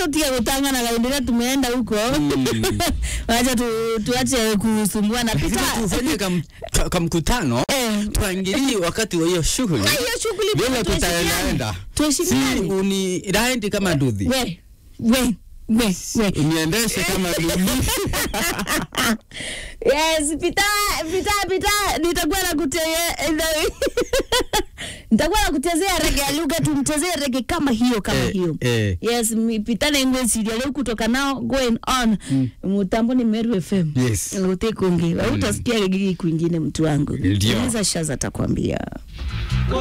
tutige gutangana kaendelea tumeenda huko wacha tu, tuache kusumbuana Lazima pita tufanye kam- ka- kamkutano Eh. tuangilie wakati wa hiyo shughuli Na hiyo shughuli vile pia tuheshimiane. tutaendaenda si tuheshimiane uni raendi kama nduthi we we we we uniendeshe kama nduthi yes pita pita pita nitakuwa nakuteye nitakuwa nakutezea rege ya lugha tumtezee rege kama hiyo kama Eh, hiyo eh. yes mi- pitana ingwesiria leo kutoka nao going on mutambo ni meru fm Yes. utekungi utasikia gigi kwingine mtu wangu Ndio. uliza shaza atakwambia